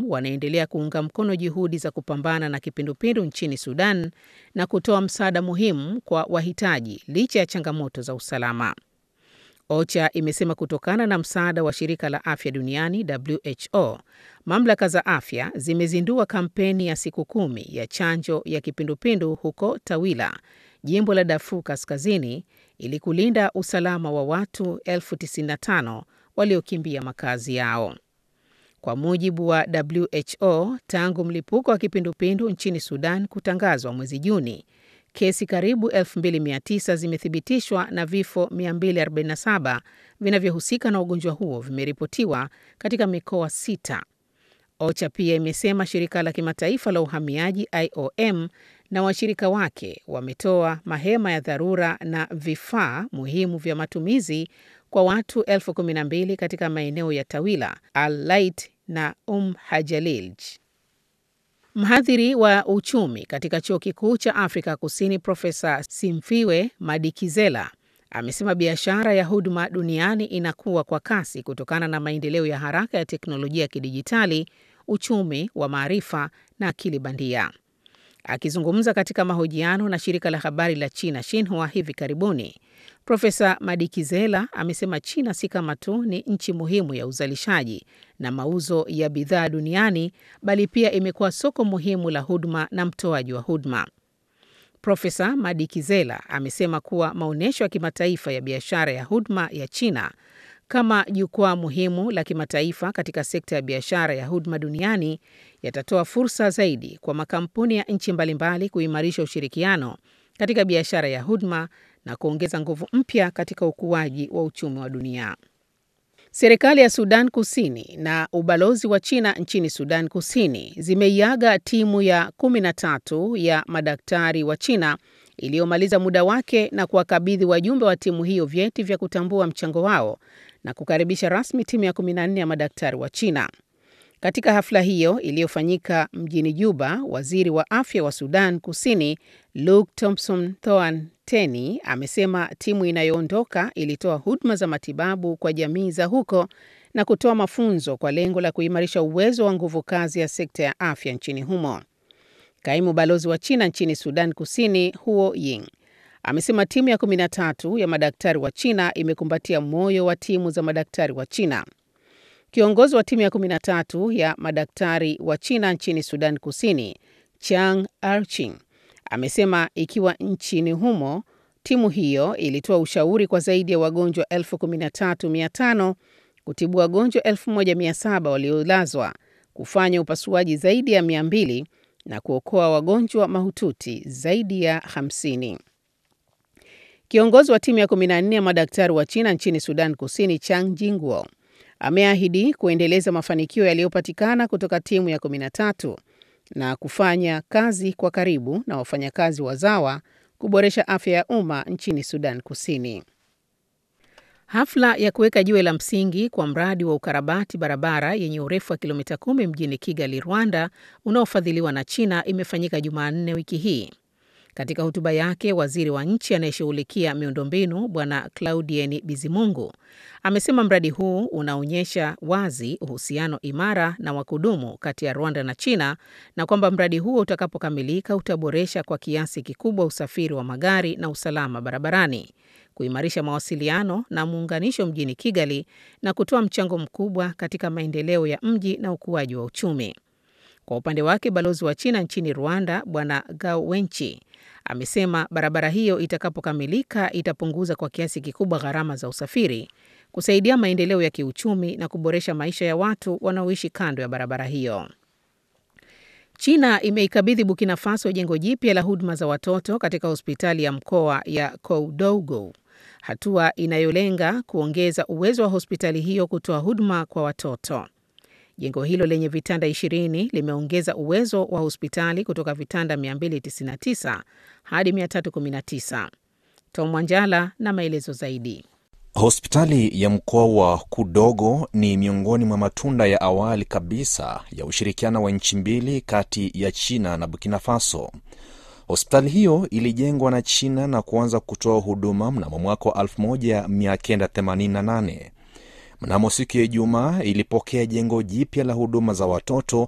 wanaendelea kuunga mkono juhudi za kupambana na kipindupindu nchini Sudan na kutoa msaada muhimu kwa wahitaji licha ya changamoto za usalama. OCHA imesema kutokana na msaada wa shirika la afya duniani WHO, mamlaka za afya zimezindua kampeni ya siku kumi ya chanjo ya kipindupindu huko Tawila, jimbo la Darfur Kaskazini, ili kulinda usalama wa watu elfu 95 waliokimbia makazi yao. Kwa mujibu wa WHO, tangu mlipuko wa kipindupindu nchini Sudan kutangazwa mwezi Juni, kesi karibu 2900 zimethibitishwa na vifo 247 vinavyohusika na ugonjwa huo vimeripotiwa katika mikoa sita. OCHA pia imesema shirika la kimataifa la uhamiaji IOM na washirika wake wametoa mahema ya dharura na vifaa muhimu vya matumizi kwa watu elfu kumi na mbili katika maeneo ya Tawila, Al-Lait na Um Hajalilj. Mhadhiri wa uchumi katika chuo kikuu cha Afrika Kusini Profesa Simfiwe Madikizela amesema biashara ya huduma duniani inakuwa kwa kasi kutokana na maendeleo ya haraka ya teknolojia ya kidijitali, uchumi wa maarifa na akili bandia. Akizungumza katika mahojiano na shirika la habari la China Xinhua hivi karibuni, Profesa Madikizela amesema China si kama tu ni nchi muhimu ya uzalishaji na mauzo ya bidhaa duniani, bali pia imekuwa soko muhimu la huduma na mtoaji wa huduma. Profesa Madikizela amesema kuwa maonyesho ya kimataifa ya biashara ya huduma ya China kama jukwaa muhimu la kimataifa katika sekta ya biashara ya huduma duniani yatatoa fursa zaidi kwa makampuni ya nchi mbalimbali kuimarisha ushirikiano katika biashara ya huduma na kuongeza nguvu mpya katika ukuaji wa uchumi wa dunia. Serikali ya Sudan Kusini na ubalozi wa China nchini Sudan Kusini zimeiaga timu ya 13 ya madaktari wa China iliyomaliza muda wake na kuwakabidhi wajumbe wa timu hiyo vyeti vya kutambua mchango wao na kukaribisha rasmi timu ya 14 ya madaktari wa China. Katika hafla hiyo iliyofanyika mjini Juba, waziri wa afya wa Sudan Kusini Luke Thompson Thoan Teni amesema timu inayoondoka ilitoa huduma za matibabu kwa jamii za huko na kutoa mafunzo kwa lengo la kuimarisha uwezo wa nguvu kazi ya sekta ya afya nchini humo. Kaimu balozi wa China nchini Sudan Kusini Huo Ying amesema timu ya 13 ya madaktari wa China imekumbatia moyo wa timu za madaktari wa China. Kiongozi wa timu ya 13 ya madaktari wa China nchini Sudan Kusini, Chang Arching, amesema ikiwa nchini humo timu hiyo ilitoa ushauri kwa zaidi ya wagonjwa 13500 kutibu wagonjwa 1700 waliolazwa, kufanya upasuaji zaidi ya 200 na kuokoa wagonjwa mahututi zaidi ya 50. Kiongozi wa timu ya 14 ya madaktari wa China nchini Sudan Kusini, Chang Jingwo, ameahidi kuendeleza mafanikio yaliyopatikana kutoka timu ya 13 na kufanya kazi kwa karibu na wafanyakazi wazawa kuboresha afya ya umma nchini Sudan Kusini. Hafla ya kuweka jiwe la msingi kwa mradi wa ukarabati barabara yenye urefu wa kilomita kumi mjini Kigali, Rwanda, unaofadhiliwa na China imefanyika Jumanne wiki hii. Katika hotuba yake, waziri wa nchi anayeshughulikia miundombinu Bwana Claudien Bizimungu amesema mradi huu unaonyesha wazi uhusiano imara na wa kudumu kati ya Rwanda na China na kwamba mradi huo utakapokamilika utaboresha kwa kiasi kikubwa usafiri wa magari na usalama barabarani, kuimarisha mawasiliano na muunganisho mjini Kigali na kutoa mchango mkubwa katika maendeleo ya mji na ukuaji wa uchumi. Kwa upande wake, balozi wa China nchini Rwanda Bwana Gao Wenchi amesema barabara hiyo itakapokamilika itapunguza kwa kiasi kikubwa gharama za usafiri, kusaidia maendeleo ya kiuchumi na kuboresha maisha ya watu wanaoishi kando ya barabara hiyo. China imeikabidhi Burkina Faso jengo jipya la huduma za watoto katika hospitali ya mkoa ya Koudougou, hatua inayolenga kuongeza uwezo wa hospitali hiyo kutoa huduma kwa watoto. Jengo hilo lenye vitanda 20 limeongeza uwezo wa hospitali kutoka vitanda 299 hadi 319. Tom Wanjala na maelezo zaidi. Hospitali ya mkoa wa Kudogo ni miongoni mwa matunda ya awali kabisa ya ushirikiano wa nchi mbili kati ya China na Burkina Faso. Hospitali hiyo ilijengwa na China na kuanza kutoa huduma mnamo mwaka wa 1988. Mnamo siku ya Ijumaa ilipokea jengo jipya la huduma za watoto